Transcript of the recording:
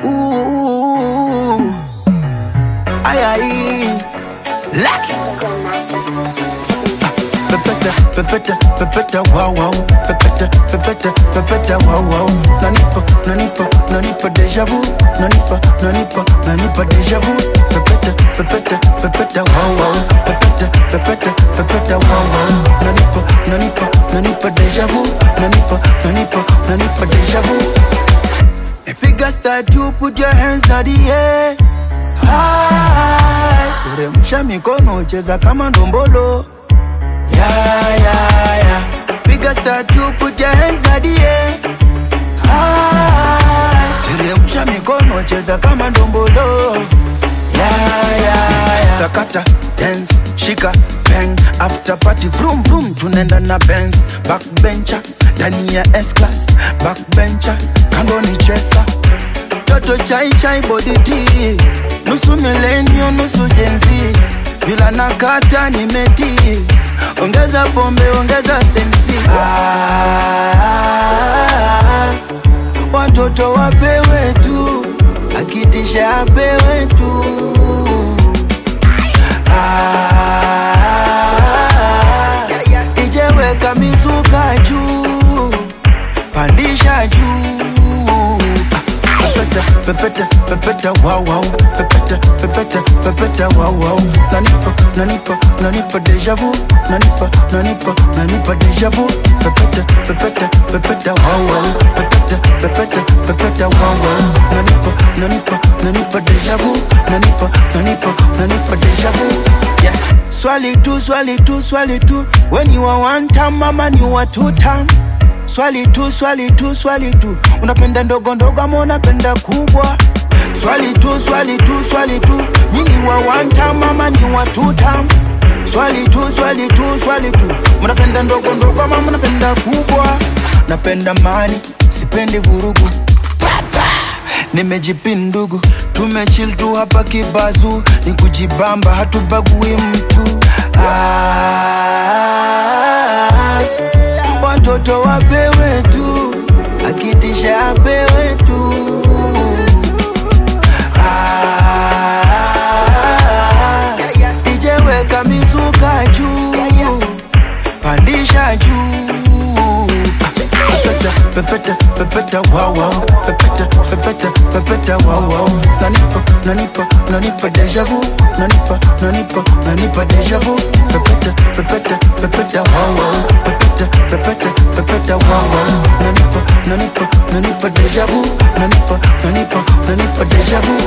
Ooh, ay, ay. Lucky. Pepeta, pepeta, pepeta, wow, wow. Pepeta, pepeta, pepeta, wow, wow. Nanipa, nanipa, nanipa deja vu. Nanipa, nanipa, nanipa deja vu. Pepeta, pepeta, pepeta, wow, wow. Pepeta, pepeta, pepeta, wow, wow. Nanipa, nanipa, nanipa deja vu. Nanipa, nanipa, nanipa deja vu. Epiga statue, put your hands na the air. High. Uremsha mikono, cheza kama ndombolo. Yeah, yeah, yeah. Piga statue, put your hands na the air. High. Teremsha mikono, cheza kama ndombolo. Yeah, yeah, yeah. Sakata, dance, shika, bang. After party, vroom vroom, tunaenda na Benz. Backbencher, ndani ya S-class. Backbencher, kando ni chesa. Toto chai chai body tea. Nusu milenio, nusu jenzi. Vila nakata nimeti. Ongeza pombe, ongeza sensi. Ah, watoto wapewe tu, akitisha apewe tu. Ah, ijeweka mizuka juu, pandisha juu. Pepeta, pepeta, pepeta, wow, wow. Pepeta, pepeta, pepeta, wow, wow. Nanipa, nanipa, nanipa deja vu. Nanipa, nanipa, nanipa deja vu. Pepeta, pepeta, pepeta, wow, wow. Pepeta, pepeta, pepeta, wow, wow. Nanipa, nanipa, nanipa deja vu. Nanipa, nanipa, nanipa deja vu. Yeah. Swali tu, swali tu, swali tu. When you are one time, mama, you are two time. Swali tu, swali tu, swali tu, unapenda ndogo ndogo ama unapenda kubwa? Swali tu, swali tu, swali tu, nyinyi wa one time ama ni wa two time? Swali tu, swali tu, swali tu, mnapenda ndogo ndogo ama mnapenda kubwa? Napenda mani, sipendi vurugu nimejipindugu tumechill tu hapa kibazu ni kujibamba hatubagui mtu ah, watoto wapewe tu akitisha apewe tu ah, ijeweka mizuka juu pandisha juu pepeta pepeta pepeta wow wow pepeta pepeta pepeta wow wow nanipa nanipa nanipa deja vu nanipa nanipa nanipa deja vu pepeta pepeta pepeta wow wow pepeta pepeta pepeta wow wow nanipa nanipa nanipa deja vu nanipa nanipa nanipa deja vu